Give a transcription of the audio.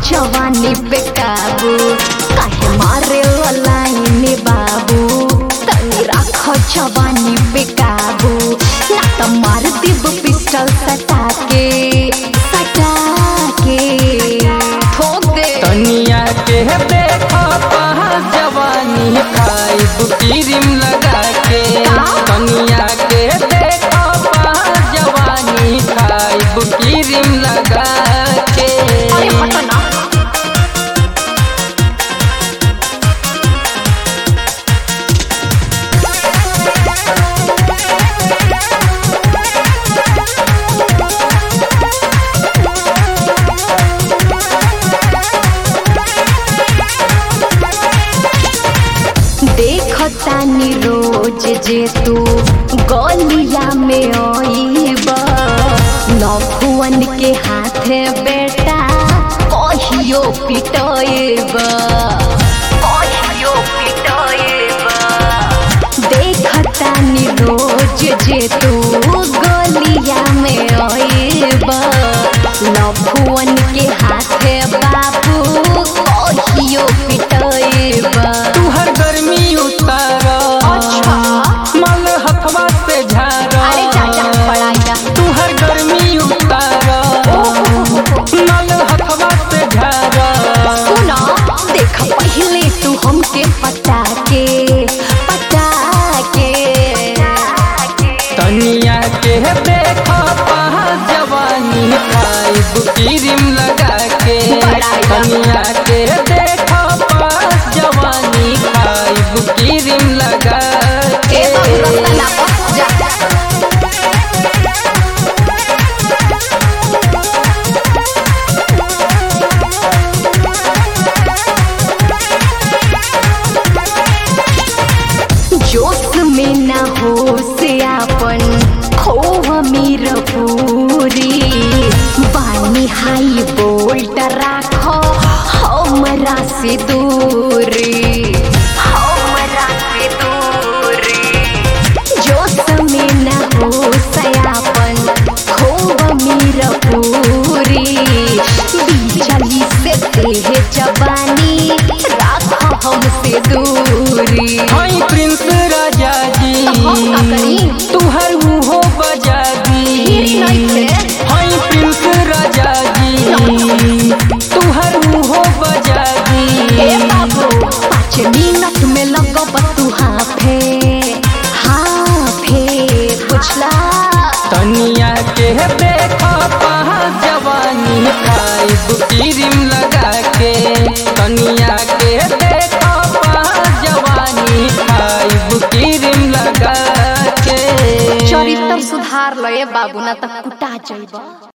जवानी पे काबू काहे मारे लाइन बाबू तनी राख जवानी पे काबू ना तो मार देब पिस्टल सटा के सटा के ठोक दे तनिया के देखो पहा जवानी खाइब क्रीम लगा के तनिया के देखो पहा जवानी खाइब क्रीम लगा के अरे हटो ना देखतानी रोज जे तू गलिया में आईब नौखुअन के हाथे बेटा कहियो पिटएब कहियो पिटएब देखतानी रोज जे तू गलिया में आईब नौखुअन के हाथे बाबू कहियो पिटएब तुहर गर्मी उतार अच्छा मल हथवा से झार अरे चाचा पढ़ाई तुहर गर्मी उतार मल हथवा से झार सुना देख पहले तू हमके पटा के पटा के तनिया के देखो पहा जवानी खाइब क्रीम लगा के तनिया के देखो पहा जवानी खाइब क्रीम लगा के ए बाबू रास्ता ना पा, जा जोश में ना हो से आपन खोह मीर पूरी बानी हाई बोल्ट राखो हमरा से दूरी हमरा से दूरी जोश में ना हो सयापन खोह मीर पूरी बिजली से देह जवानी राखो हमसे दूरी हाय प्रिंस राजा जी हम का करी? तुहर मुहो बजा हीरी दी नहीं थे। हाय प्रिंस राजा जी तुहर मुहो बजा ए दी बाबू पाँच मिनट में लगब तू हाफे हाफे बुझला तनिया के देखो पहा जवानी खाइब क्रीम लगा के तनिया के देखो पहा जवानी खाइब क्रीम लगा के चरित्र सुधार लए बाबू ना त कुटा जइब